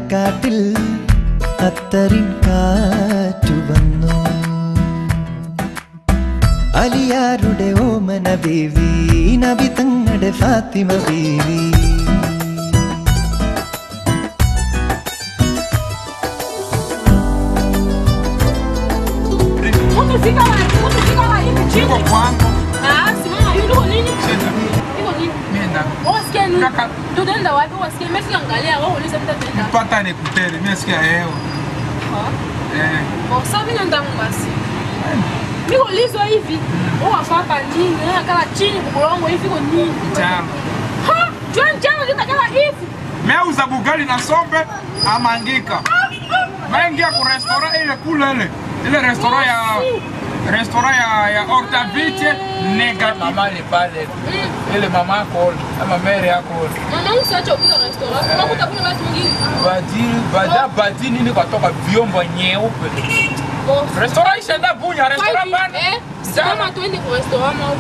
മണക്കാട്ടിൽ അത്തറിൻ കാറ്റു വന്നു അലിയാരുടെ ഓമന ബീവി നബി തങ്ങളുടെ ഫാത്തിമ ബീവി Mtu fika wa, mtu fika wa hivi chini. Niko kwangu. Ah, simama hivi niko nini? Sasa, Niko nini? mienda. Wasikia nini? Kaka. Tunaenda wapi? Wasikia mimi siangalia wewe uliza mtataenda. Pata nikutere, mimi nasikia hewa. Eh, Bon, sasa mimi nenda basi. Mimi ulizwa hivi. Wewe hapa nini? Wewe kala chini kukulongo hivi kwa nini? chama. Ha? John John ndio kala hivi. Meuza bugali na sombe amangika. Maingia ku restaurant ile kule ile. Ile restaurant ya restaurant ya ya Octavite negative. mama ni pale ile mama yako ama mere yako Mama usiache kupika restaurant. Unakuta kuna watu wengine. badi bada badi nini katoka vyombo nyeupe Bon. restaurant ishaenda bunya Kwa restaurant hivi, bana eh, simama tuende kwa restaurant au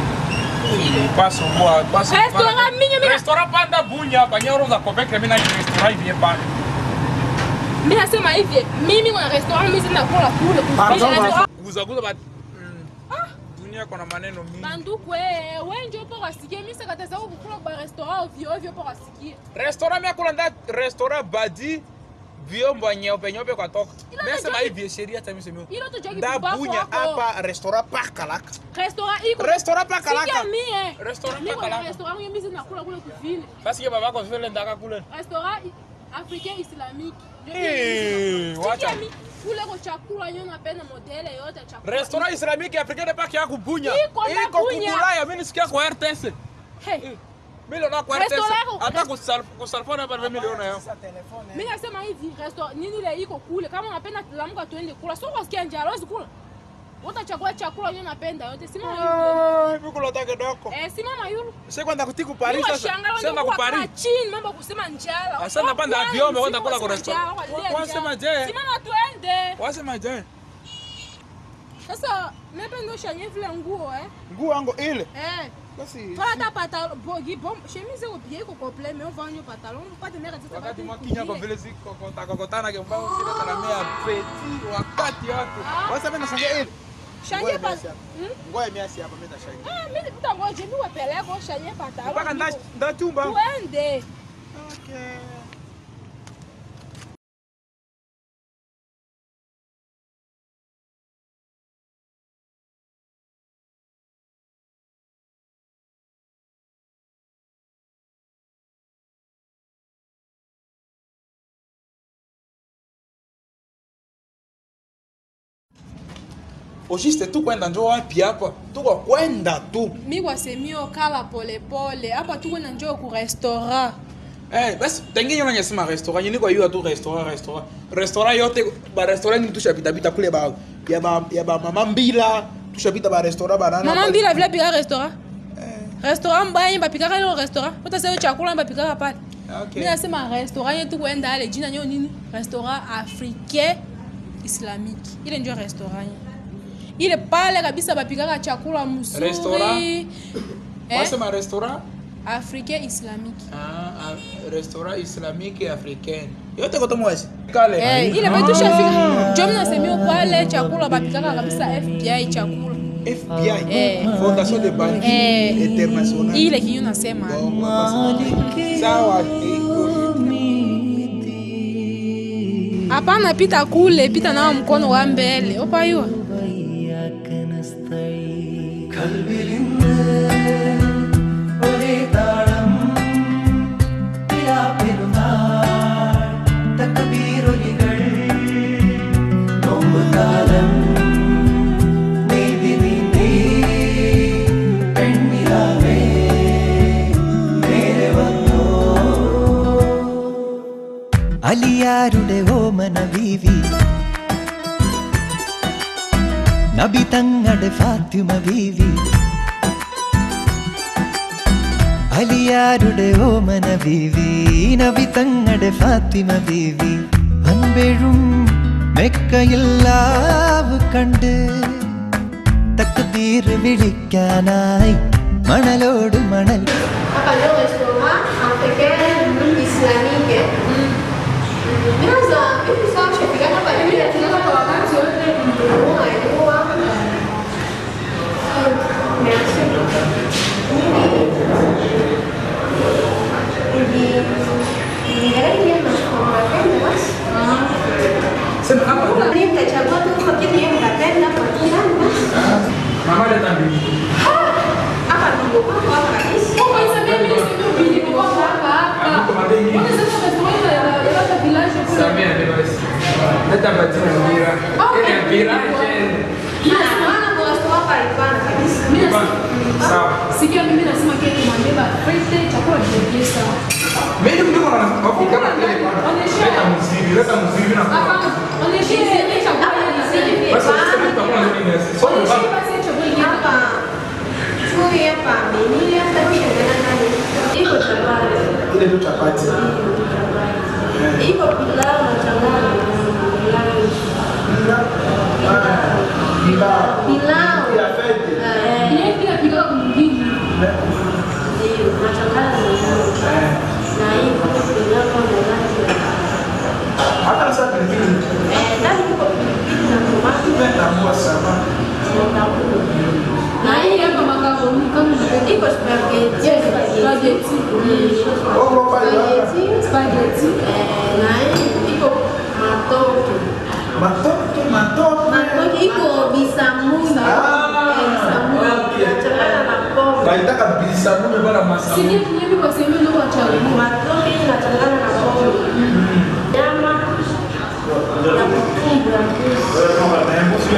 paso mwa paso Restaurant mingi mingi. restaurant panda bunya hapa nyoro za kopeke mimi na restaurant hivi pale Mimi nasema hivi, mimi kuna restaurant mimi sina kula kule. Restaurant- guza guza but dunia kuna maneno mingi Banduku eh, wewe ndio upo wasikie mimi sikataza kukula kwa restaurant ovyo ovyo upo wasikie. restaurant mimi kula nda restaurant badi vyombo nyeupe nyeupe kwa toka Ila mimi sema unajua- hivi sheria hata mimi sema Ilo tu jogi nda bubafu bunya wako. hapa restaurant pakalaka Restaurant iko. restaurant pakalaka Sikia mie. Restaurant Mimi kuna pakalaka. restaurant mimi sina kula kule kuvile. basi ke babako vile ndaka kule Restaurant africain islamique. Ndio Eh, mimi sina. wacha. Sikia mi kule kwa chakula nyo napenda modele yote ya chakula. restaurant islamique africaine pake ya kubunya Iko na iko bunya. kukulaya mimi nisikia kwa RTS Hey. mimi na kwa RTS Restaurant yako- hata kusal kusalfona hapa mimi niliona yao Mimi nasema hivi restaurant nini ile iko kule kama unapenda lamuka tuende kula. Sio kusikia njaa, hawezi kula. Utachagua chakula nyo napenda yote. Simama yule. mimi kula take doko Eh, simama yule. sasa kwenda kutiku Paris Mimi sasa washangaa sasa wanakuwa ku Paris kaa chini mambo ya kusema njala. Sasa napanda Kwanza, vyombo, wenda simama kula kwa wasema restaurant. njala, walilia Wasema njala. je? Simama tuende. wasema je Sasa napenda ushanye vile nguo eh. nguo yangu ile Eh. basi Toa hata pantalon, bogi bom, chemise iko bien iko complet, mais on vend un pantalon, pas de merde ça. wakati mwakinya kwa vile ziko kotakokotana kwa mbao zile taramia peti wakati yote Ah. wasa mimi nashangaa ile Changer pas. Ngoja Hmm? ngoja mimi asi hapa mimi tashangaa Ah, mimi mtangoje mimi wapeleke ushanye pantalon. mpaka nda nda chumba Tuende. okay Oshiste tu kwenda njo wapi hapa? Tuko kwenda tu. Mimi wasemio kala pole pole. Hapa tuko na njoo ku restaurant. Eh, basi tengine nyona nyasema restaurant, nyini kwa hiyo tu restaurant restaurant. Restaurant yote ba restaurant ni tushapita pita kule ba ya ba ya ba mama mbila, tushapita ba restaurant banana. Mama mbila vile pika restaurant. Restaurant mbaya bapikaka ile restaurant. Utasema chakula bapikaka pale. Okay. Mimi nasema restaurant yetu kwenda ale jina nyo nini? Restaurant africain islamique. Ile ndio restaurant. Ile pale kabisa bapikaka chakula mzuri. Restaurant? Eh? Wasema restaurant? Africain islamique. Ah, ah, restaurant islamique africaine. Yote kwa mwezi. Kale. Eh, ile bado tushafika. Ndio mimi nasemia pale chakula bapikaka kabisa FBI chakula. FBI. Eh. Fondation de Banque Eh. Internationale. Ile kinyo nasema. Sawa. Hapana pita kule, pita nao mkono wa mbele. Opayua. وإياك نستعين قلبي ഒരേ താളം പിലാ പെരുന്നാൾ തക്ബീറൊലികൾ നോമ്പുകാലം നീതി നീന്തി പെണ്ണിലാവേ നേരെ വന്നോ അലിയാരുടെ ഓമന ബീവി നബി തങ്ങളുടെ ഫാത്തിമ ബീവി അലിയാരുടെ ഓമന ബീവി നബി തങ്ങളുടെ ഫാത്തിമ ബീവി അൻപെഴും മെക്കയില്ലാവ് കണ്ട് തക്തീർ വിളിക്കാനായി മണലോട് മണൽ Hapa leo restaurant africaine islamique. Ungechagua tu lakini yeye unapenda kwa kila Mama leta mbili. hapa ndio kwako hapa kabisa. Pourquoi il s'appelle ministre de Bini Pourquoi hapa hapa? On est sasa restaurant ya ya ya village kule. Samia ndio basi. Leta batina mpira. Ile mpira cheze. Maana maana kwa sababu alipanda kabisa. Mimi nasi- Sawa. Sikia mimi nasema kile kimambeba frite chakula kidogo sawa. Mimi ndio niko na okay kama ile bwana. Leta muziki, leta muziki na kwa. Hapa on est chez les chakula hizi. Basi sisi tutakuwa na nini sasa? On est chez basi chakula hizi. Hapa chui hapa mimi hata kushindana ndani. Iko chapati. ile tu chapati Iko pilau na changanya na pilau. Eh, Yeye pia pika kumjini. ndio nachanganya na nyama. Na iko pilau na rangi ya hata sasa pilipili Eh, ndani iko pilipili na tomato natambua sana na tabule. Na hii hapa makaroni kama ndio. Iko spaghetti. Yes, spaghetti. Ogo pale baba. Spaghetti. Eh, na hii iko matoke. matoke matoke Matoke iko bisamuni. Ah, Eh, bisamuni. okay. Nachanganya na pombe. baitaka bisamume bana masamu Sikia kinyemi kwa sehemu ndio wa chakula. Matoke inachanganya na pombe. Nyama na mtumbu ya mbuzi.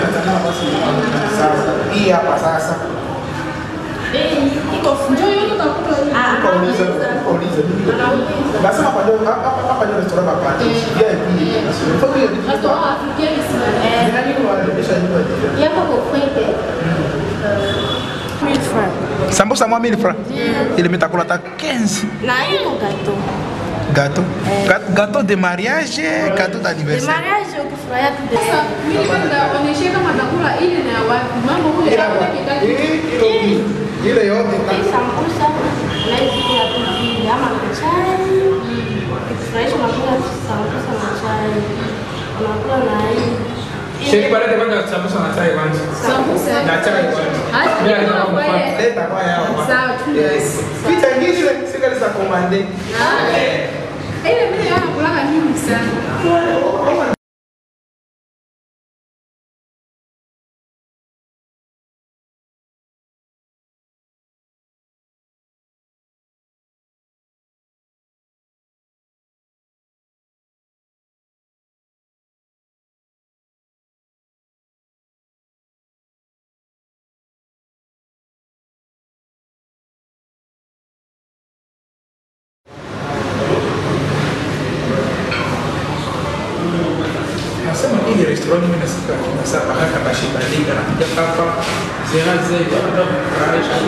hii hapa sasa Eh, iko Njoo yote utakuta hivi. Ah, Kauliza, kauliza. Anauliza. Nasema hapa ndio hapa hapa ndio restaurant hapa. VIP. Kwa hiyo ni Restaurant africain sana. Eh, ni nani wanaendesha nyumba hiyo? yako kofrete. Sambusa mwa 1000 francs. Ile mitakula ta 15. Na iko gato. Gâteau. Gâteau- Gâteau de mariage, gâteau De d'anniversaire. mariage ukifurahia tu de Sasa mimi nipenda onyeshe kama chakula ile na ya wapi. Mambo huko chakula kidaki. Ile yote Hii sambusa unaweza kula tu vile ama na chai. Ukifurahisha unakula sambusa na chai. Unakula na hii. Sheri balete kwanza sambusa na chai kwanza. Sambusa. Na chai kwanza. Hata Bila kama kama kwa mfano. yeye. leta kwa yao. Sawa, tuna. Yes. Picha nyingine sikaliza komande. Ile mimi nakula nyingi sana. Nasema hii restaurant mimi nasikia nasema haka bashibandika na kuja hapa zera zile hata kufurahisha.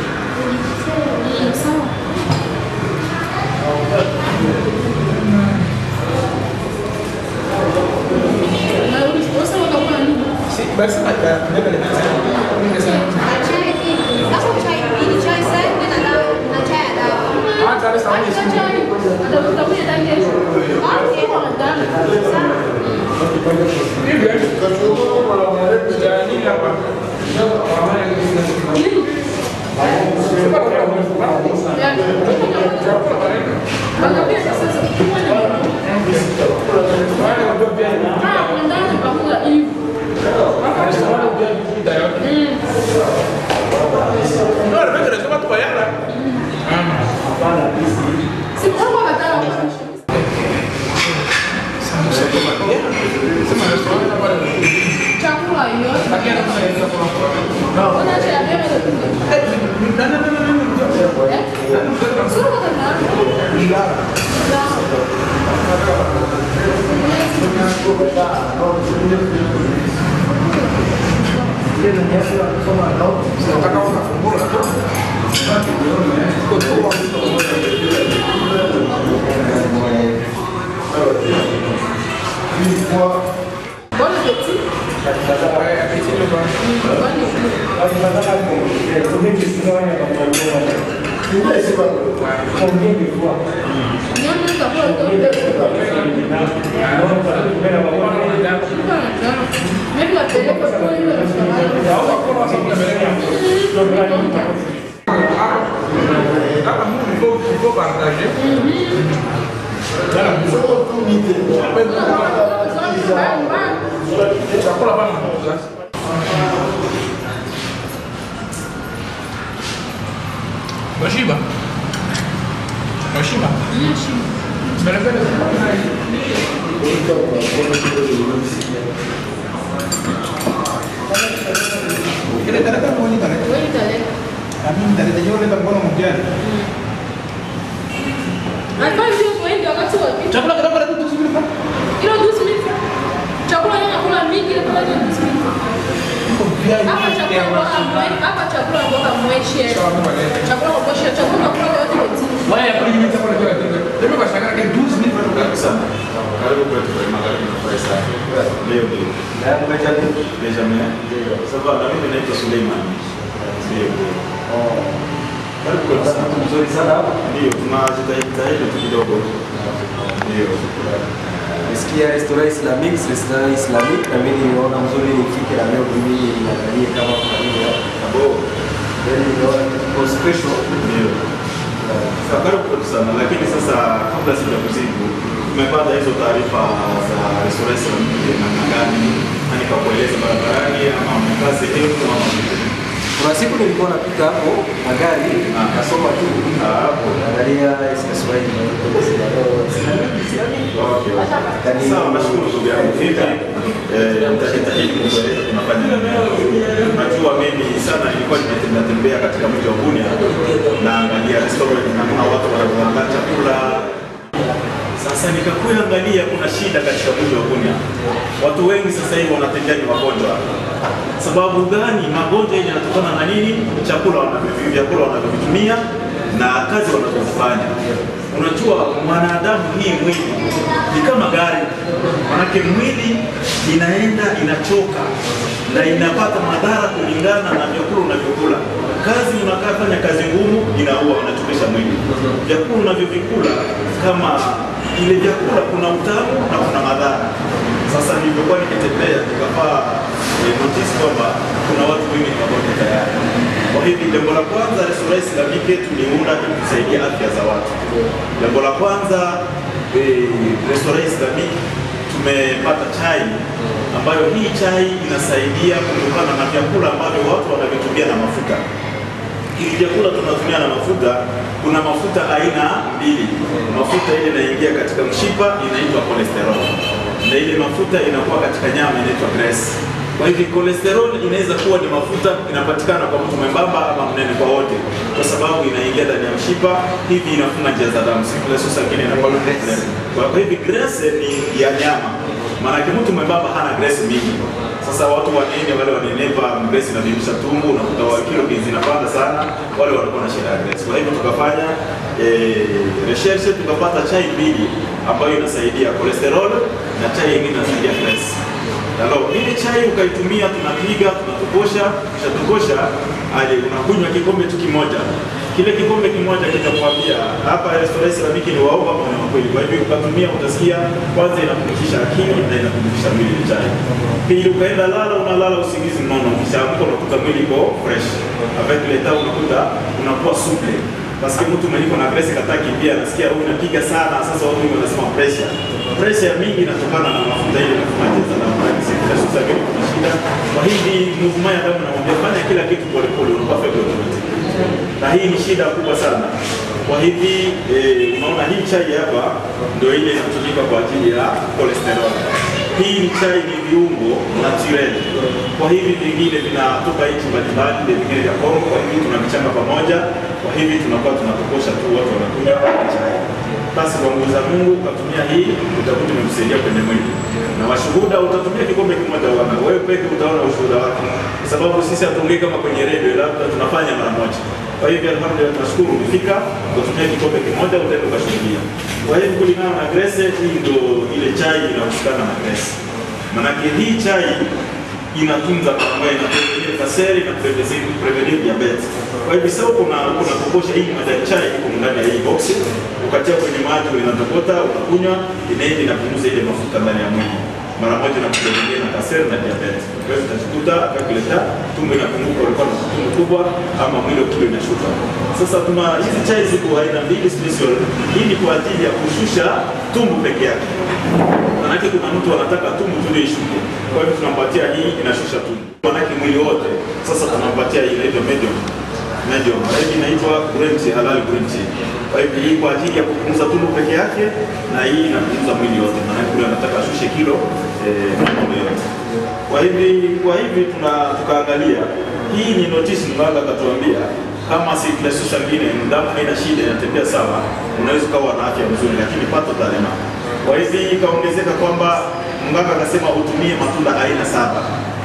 Sawa. Na uliposa utakula nini? Si basi hata ndio ile mimi nasema Na chai hii. Sasa chai hii ni chai safi na dawa na chai ya dawa. hata ile sauti Acha chai. Atakuja ndani kesho. Okay. Sawa. hivi. Ya nini hapa? Bakapia sasa. Ah, ndani pakula hivi. Ndio, ndio nasema tu bayana. Si kwa katala. Sambusa kwa bayana. Sema restaurant hapa Chakula yote. lakini anafanya kwa Unaacha ya mbele ndio. No, no, no, no, no, no. Sura kwa katala. Nataka unafungua tu. Bon appétit. Eh, appetit le bon. Bon appétit. Nyama chakula yote. Mimi napeleka kwa hiyo Hapa Mungu il faut il faut partager. restaurant. sasa. Washiba. Washiba. Bele bele. Kile talaka mwani kale. Wewe nitaleta. Kami nitaleta yule mkono mjani. Alikuwa ndio kwenda wakati wa pili. Chakula kidogo tu tusubiri kwa. Kilo 12 minutes. Chakula yana nakula mingi ile pale 12 minutes. Hapa chakula kwa mwe, hapa chakula kwa mweshe. Chakula kwa mweshe, chakula kwa yote yote. Waya ya kuli mita kwa kwa. Ndio kwa shaka ke 12 minutes kwa kabisa. Karibu kwetu kwa magharibi na kwa Isa. Leo ndio. Na Benjamin. Benjamin. Ndio. Sasa na mimi naitwa Suleiman. Ndio. Oh. Karibu kwetu sana. Mzuri sana hapa. Ndio, tunajitahidi tu kidogo. Ndio. Nisikia restaurant Islamic, restaurant Islamic na mimi nimeona mzuri nifike na leo mimi niangalie kama kuna nini hapa. Abo. Then nimeona kitu special. Ndio. Sasa karibu kwetu sana, lakini sasa kabla sijakujibu tumepata hizo taarifa za restaurant Islamic namna gani? Nani kakueleza barabarani ama mmekaa sehemu ama vipi? Kuna siku nilikuwa napita hapo na gari Ah. nikasoma tu Ah, hapo. naangalia Kiswahili na Islamic, Islamic. Okay. Sawa, nashukuru ndugu yangu. Hivi eh, nitajitahidi kukueleza tunafanya nini. Najua mimi sana nilikuwa nimetembea tembea katika mji wa Bunia naangalia restaurant namna watu wanavyoandaa chakula. Sasa nikakuangalia kuna shida katika mji wa Bunia. Watu wengi sasa hivi wanatembea ni wagonjwa. Sababu gani? Magonjwa yenye yanatokana na nini? Chakula wanavyo- vyakula wanavyovitumia na kazi wanazofanya. Unajua mwanadamu hii mwili ni kama gari, manake mwili inaenda inachoka na inapata madhara kulingana na vyakula unavyokula. Kazi unakaa fanya kazi ngumu, inaua, unachokesha mwili. Vyakula unavyovikula kama ile vyakula kuna utamu na kuna madhara. Sasa nilivyokuwa nikitembea nikapaa eh, notice kwamba kuna watu wengi ni wagonjwa tayari. Kwa hivi jambo la kwanza restaurant Islamique tuliunda ili kusaidia afya za watu. Jambo la kwanza eh, restaurant Islamique tumepata chai ambayo hii chai inasaidia kutokana na vyakula ambavyo watu wanavitumia na mafuta hivi vyakula tunatumia na mafuta, kuna mafuta aina mbili. Mafuta ile inaingia katika mshipa inaitwa cholesterol, na ile mafuta inakuwa katika nyama inaitwa grace. Kwa hivi cholesterol inaweza kuwa ni mafuta inapatikana kwa mtu mwembamba ama mnene kwa wote, kwa sababu inaingia ndani ya mshipa, hivi inafunga njia za damu, circulation sanguine inakuwa grace. Kwa hivi grace ni ya nyama, maanake mtu mwembamba hana grace mingi. Sasa watu wanene wale wanenepa, grace inadibisha tumbo, unakuta wa kilo zinapanda sana, wale wanakuwa na shida ya grace. Kwa hivyo tukafanya eh, research tukapata chai mbili ambayo inasaidia cholesterol na chai nyingine inasaidia grace. Halo, ile chai ukaitumia, tunapiga, tunatokosha, kisha tokosha, aje unakunywa kikombe tu kimoja. Kile kikombe kimoja kitakwambia hapa restaurant Islamic ni waoga ama ni wakweli. Kwa hivyo ukatumia, utasikia kwanza inapumzisha akili na inapumzisha mwili ile chai. Pili ukaenda lala, unalala usingizi mnono, ukishaamka unakuta mwili iko fresh. Avec le temps unakuta unakuwa souple. Paske mtu mwenye iko na grace kataki pia anasikia huyu inapiga sana, sasa watu wengi wanasema pressure. Pressure mingi inatokana na mafuta ile inafanya jeza na maji. Circulation sasa kuna shida. Kwa hivi movement ya damu namwambia fanya kila kitu polepole, unakuwa perfect automatic. Na hii ni shida kubwa sana. Kwa hivi eh, unaona hii chai hapa ndio ile inatumika kwa ajili ya cholesterol. Hii ni chai ni viungo natural. Kwa hivi vingine vinatoka nchi mbalimbali, vile vingine vya Kongo. Kwa hivi tunavichanga pamoja. Kwa hivi tunakuwa tunatokosha tu, watu wanakunywa chai. Basi kwa nguvu za Mungu ukatumia hii, utakuta imekusaidia kwenye mwili. Na washuhuda utatumia kikombe kimoja, wana wewe peke utaona ushuhuda wake, kwa sababu sisi hatuongei kama kwenye redio, labda tunafanya mara moja. Kwa hivyo alhamdulillah, tunashukuru umefika, utatumia kikombe kimoja, utaenda ukashuhudia. Kwa hivyo kulingana na grace, hii ndio ile chai inahusikana na grace. Manake hii chai inatunza pamoja na prevenir kaseri na prevenir prevenir diabetes. Kwa hivyo sasa uko na uko na kokosha hii majani chai iko ndani ya hii box, ukatia kwenye maji inatokota, unakunywa, inaenda inapunguza ile mafuta ndani ya mwili. mara moja na mtu mwingine na kaseri na diabetes. Kwa hiyo utajikuta akakileta tumbo inapunguka, ulikuwa na tumbo kubwa ama mwili kule inashuka. Sasa tuna hizi chai ziko aina mbili special. Hii ni kwa ajili ya kushusha tumbo peke yake. Manake kuna mtu anataka tumbo tu ndio ishuke. Kwa hiyo tunampatia hii inashusha tumbo. Manake mwili wote. Sasa tunampatia hii inaitwa medium. Medium. Na hii inaitwa green tea, halal green tea. Kwa hivyo hii kwa ajili ya kupunguza tumbo peke yake na hii inapunguza mwili wote. Manake kule anataka ashushe kilo eh, mwili yote. Kwa hivi kwa hivi tuna tukaangalia hii ni notice mganga akatuambia kama si plasusa ngine damu haina shida inatembea sawa, unaweza ukawa na afya nzuri, lakini pato dhalima. Kwa hivi ikaongezeka kwamba mganga akasema utumie matunda aina saba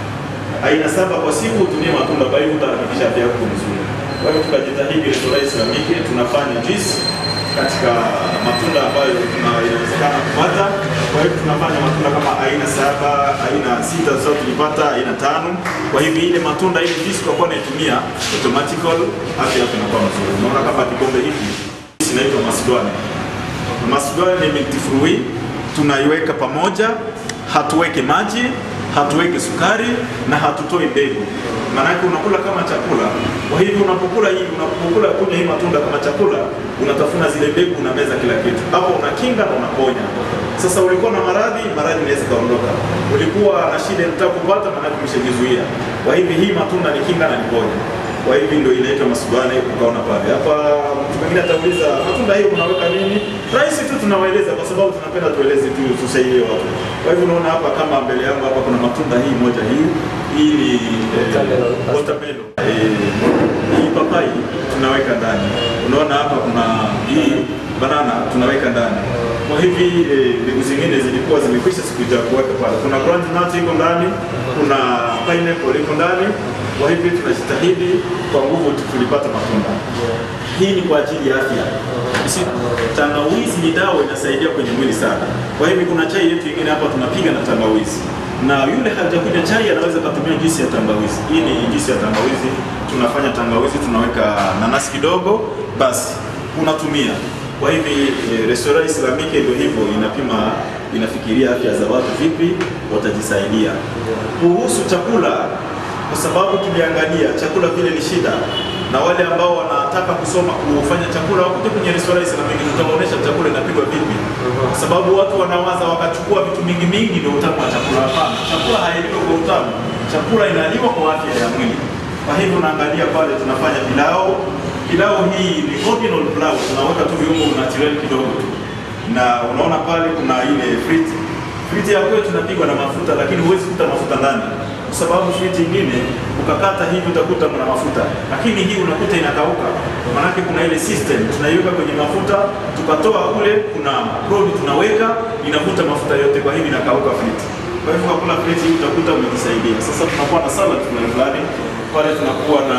aina saba kwa siku, utumie matunda, kwa hivyo utahakikisha afya yako nzuri. Kwa hivyo tukajitahidi Restaurant Islamiki tunafanya juice katika matunda ambayo tuna- inawezekana kupata. Kwa hivyo tunafanya matunda kama aina saba, aina sita, sasa tulipata aina tano. Kwa hivyo ile matunda ile juice kwa kuwa naitumia automatical, afya yako inakuwa nzuri. Unaona kama kikombe hiki inaitwa Macedoni. Macedoni ni milk free, tunaiweka pamoja, hatuweke maji, hatuweke sukari na hatutoi mbegu. Maanake unakula kama chakula. Kwa hivyo unapokula hii, unapokula kunywa hii matunda kama chakula, unatafuna zile mbegu, unameza kila kitu. Hapo unakinga na unaponya. Sasa ulikuwa na maradhi, maradhi inaweza kaondoka. Ulikuwa na shida unataka kupata, maanake umeshajizuia. Kwa hivyo hii matunda ni kinga na ni ponya. Kwa hivyo ndio inaitwa masubane, ukaona pale. Hapa mtu mwingine atauliza matunda hiyo unaweka nini? Rahisi tu tunawaeleza kwa sababu tunapenda tueleze tu tusaidie watu. Kwa hivyo unaona hapa kama mbele yangu hapa kuna matunda hii moja hii. Hii ni Watermelon. eh, watermelon. Eh, hii papai tunaweka ndani. Unaona hapa kuna hii banana tunaweka ndani. Kwa hivi eh, mbegu zingine zilikuwa zimekwisha siku ya kuweka pale. Kuna groundnut iko ndani, kuna pineapple iko ndani. Kwa hivi tunajitahidi kwa nguvu tu- tulipata matunda. Hii ni kwa ajili ya afya. Isi, tangawizi ni dawa inasaidia kwenye mwili sana. Kwa hivi kuna chai yetu ingine hapa tunapiga na tangawizi, na yule hajakunywa chai anaweza kutumia juisi ya tangawizi. Hii ni juisi ya tangawizi, tunafanya tangawizi, tunaweka nanasi kidogo, basi unatumia. Kwa hivi eh, restaurant Islamike ndio hivyo inapima, inafikiria afya za watu vipi watajisaidia. Kuhusu chakula kwa sababu tuliangalia chakula vile ni shida, na wale ambao wanataka kusoma kufanya chakula wakuje kwenye restaurant Islamic, tutawaonyesha chakula inapigwa vipi, kwa sababu watu wanawaza wakachukua vitu mingi mingi ndio utamu wa chakula. Hapana, chakula hailiwi kwa utamu, chakula inaliwa kwa afya ya mwili. Kwa hivyo unaangalia pale, tunafanya pilau. Pilau hii ni original pilau, tunaweka tu viungo natural kidogo tu, na unaona pale kuna ile friti Friti ya kwetu tunapigwa na mafuta, lakini huwezi kuta mafuta ndani, kwa sababu friti ingine ukakata hivi utakuta kuna mafuta, lakini hii unakuta inakauka. Maanake kuna ile system tunaiweka kwenye mafuta, tukatoa kule, kuna probe tunaweka, inavuta mafuta yote, kwa hivi inakauka friti. Kwa hivyo kakula friti hii utakuta umejisaidia. Sasa tunakuwa na salad fulani fulani pale, tunakuwa na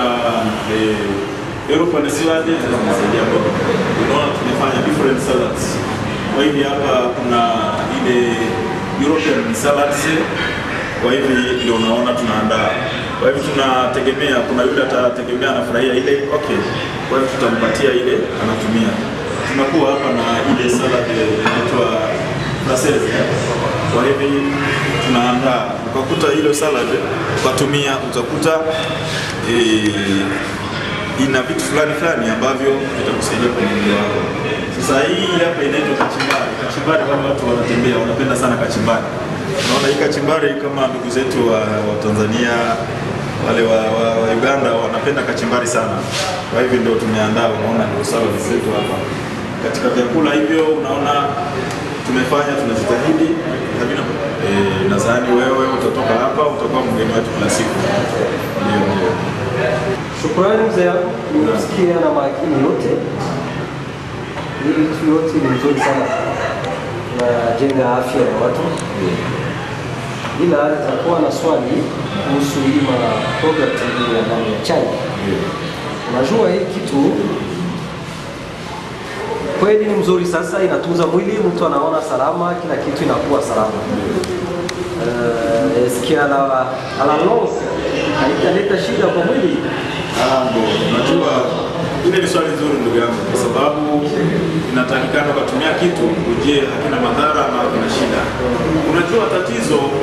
eh, European salad tunasaidia kwa unaona, tumefanya different salads. Kwa hivi hapa kuna ile European salads. Kwa hivi ndio unaona tunaandaa. Kwa hivi tunategemea, kuna yule atategemea anafurahia ile, okay. Kwa hivi tutampatia ile anatumia. Tunakuwa hapa na ile salad inaitwa Brussels. Kwa hivi tunaandaa, ukakuta ile salad ukatumia, utakuta eh, ina vitu fulani fulani ambavyo vitakusaidia kwenye mwili wako. Sasa hii hapa inaitwa kachumbari. Kachumbari wale watu wanatembea wanapenda sana kachumbari. Unaona hii kachumbari kama ndugu zetu wa, wa Tanzania wale wa, wa, wa Uganda wanapenda kachumbari sana. Kwa hivyo ndio tumeandaa, unaona ndio salad zetu hapa. Katika vyakula hivyo unaona tumefanya tunajitahidi havina eh, nadhani wewe utatoka hapa utakuwa mgeni wetu kila siku. Ndio ndio. Shukrani mzee, nimesikia na makini yote. Hii vitu yote ni nzuri sana, najenga afya ya watu, ila nitakuwa na swali kuhusu hii ma product hii ya ndani ya chai. Unajua hii kitu kweli ni mzuri, sasa inatunza mwili, mtu anaona salama, kila kitu inakuwa salama. Uh, sikia la ala long haitaleta shida kwa mwili. Ah, ndio. Unajua ile ni swali nzuri ndugu yangu, kwa sababu inatakikana ukatumia kitu ujue hakina madhara ama hakina shida. Unajua tatizo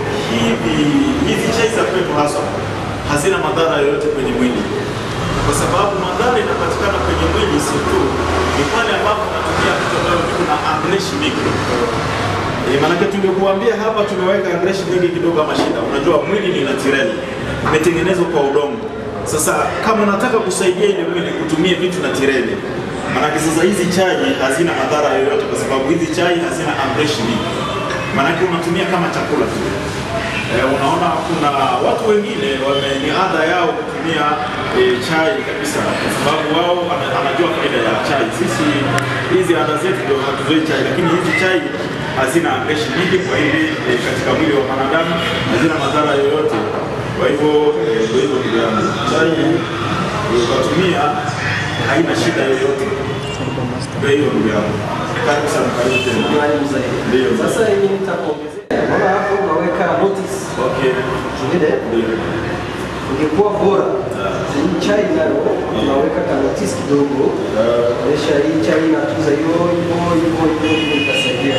hazina madhara yoyote kwenye mwili, kwa sababu madhara inapatikana kwenye mwili si tu ni pale ambapo unatumia vitu ambavyo viko na amreshi mingi. E, maanake tungekuambia hapa tumeweka amreshi mingi kidogo kama shida. Unajua mwili ni natural, imetengenezwa kwa udongo. Sasa kama unataka kusaidia ile mwili kutumia vitu naturali, maanake sasa hizi chai hazina madhara yoyote, kwa sababu hizi chai hazina amreshi mingi, maanake unatumia kama chakula tu. Eh, unaona kuna watu wengine wame ni ada yao kutumia eh, chai kabisa, kwa sababu wao ana- anajua faida ya chai. Sisi hizi ada zetu ndio hatuzoi chai, lakini hizi chai hazina amreshi nyingi, kwa hivi eh, katika mwili wa mwanadamu hazina madhara yoyote. Kwa hivyo eh, ndio hivyo ndugu yangu, chai eh, ukatumia haina shida yoyote. Ndio hivyo ndugu yangu, karibu sana, karibu tena. Mwalimu zaidi. Ndio. Sasa hivi nitakuongezea. Naona hapo unaweka notice. Okay, Zile ndio. ingekuwa bora. Hii chai nayo unaweka ka notice kidogo. Onyesha hii chai inatunza hiyo hiyo hiyo hiyo hiyo itasaidia.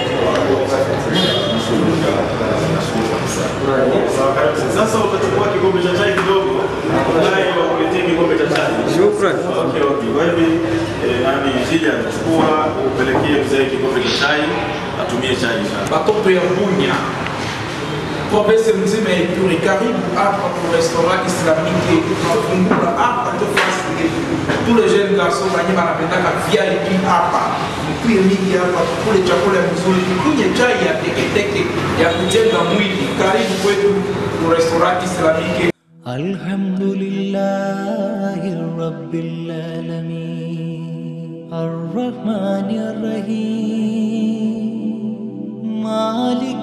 Unaelewa? Sawa kabisa. Sasa utachukua kikombe cha chai kidogo, naye wakuletea kikombe cha chai. Shukran. Okay, okay. Kwa hivi eh, nani shija chukua upelekee mzee kikombe cha chai atumie chai sana. batoto ya Bunya province mzima ya Ituri, karibu hapa ku restaurant islamique tunafungula hapa tu fasi tous les jeunes garçons wenye wanapendaka VIP hapa, mkuye mingi hapa, tukule chakula mzuri, tukunywe chai ya teketeke ya kujenga mwili. Karibu kwetu ku restaurant islamique الحمد لله رب العالمين الرحمن الرحيم مالك